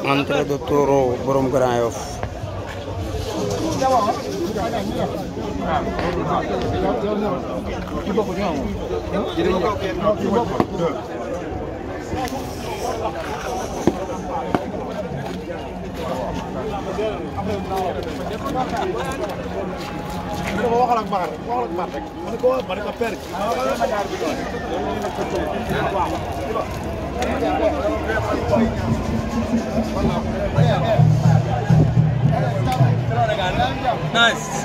entrée de taureau borom Grand Yoff waxal ak Mar waxal ak Mar rek ma ne ko ma ne ko père Nice.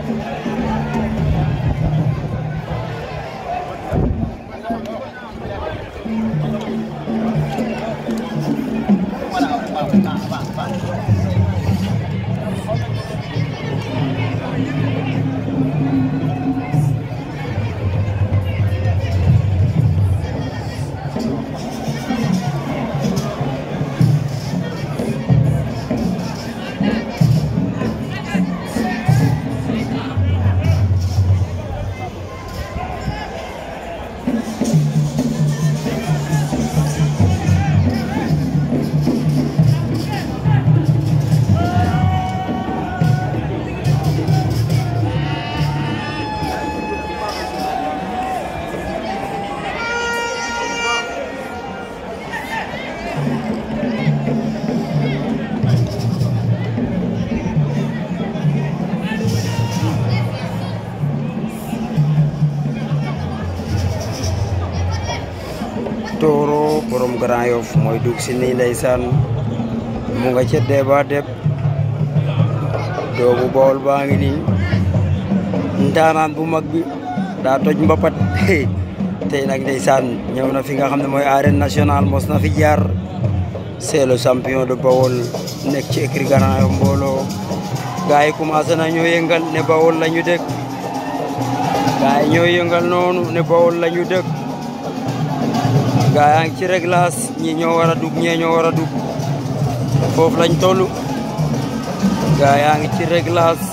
Toro borom Grand Yoff mooy dugg si nii ndeysaan mu nga ca Déba Deb doomu Bawol baa ngi nii ndaanaan bu mag bi daa toj mbapat tey nag ndeysaan ñëw na fi nga xam ne mooy arène nationale mos na fi jaar c'est le champion de Bawol nekk ci écurie Grand Yoff mbooloo gars yi commencé na ñoo yëngal ne Bawol la ñu dëkk gars yi ñoo yëngal noonu ne Bawol la ñu dëkk gaa yaa ngi ci réglage ñi ñoo war a dugg ñee ñoo war a dugg foofu lañ toll gaa yaa ngi ci réglage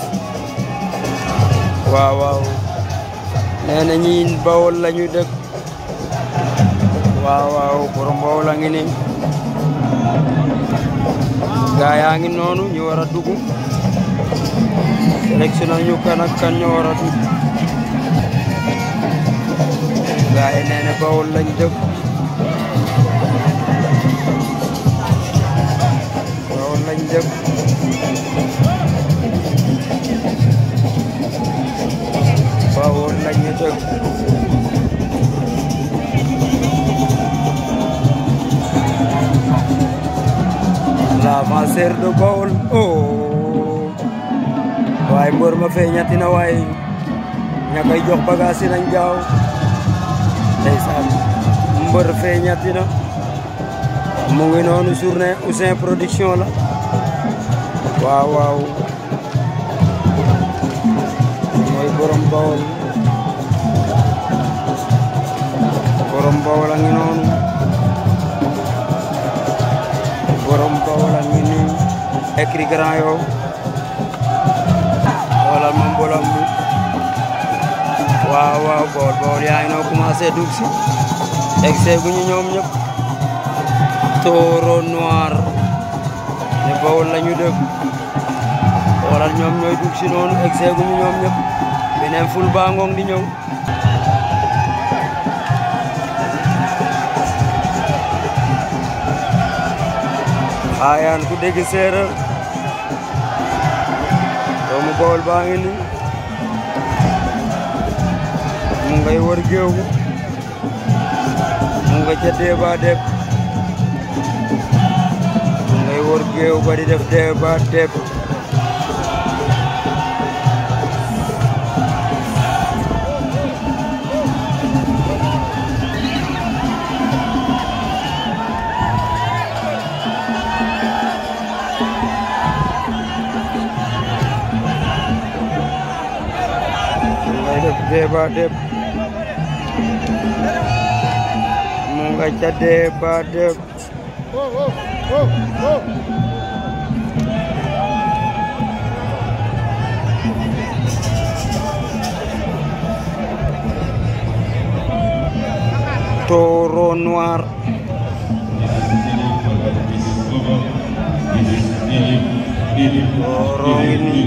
waaw waaw nee na ñi bawol la ñu dëkk waaw waaw borom bawol a ngi ni gaa yaa ngi noonu ñu war a dugg sélectionné ñu kan ak kan ñoo war a dugg gaa yi nee na bawol lañ dëkk bawol lañ dëkk bawol lañu dëkk l'avanceur de Bawol oh waaye mbër ma feeñati na waaye ña koy jox bagage nañ gaaw ndeysaan mbër feeñati na mu ngi noonu journée Ouzin production la waaw waaw mooy borom Bawol borom Bawol a ngi noonu borom Bawol a ngi nii écrit Grand Yoff xoolal ma mbolam bi waaw waaw Bawol Bawol yaa ngi noo commencé dugg si egg gu ñu ñoom ñëpp taureau noir ne Bawol la ñu dëkk xoolal ñoom ñooy dugg si noonu egg gu ñu ñoom ñëpp beneen ful baa ngoong di ñëw xaayaan ku dégg séeréer doomu Bawol baa ngi ni mu ngay wër géew mu nga ca Déba Deb mu ngay wër géew ba di def Déba Deb mu ngay def Déba Deb mu nga ca Déba Deb taureau noir Goro ngi nii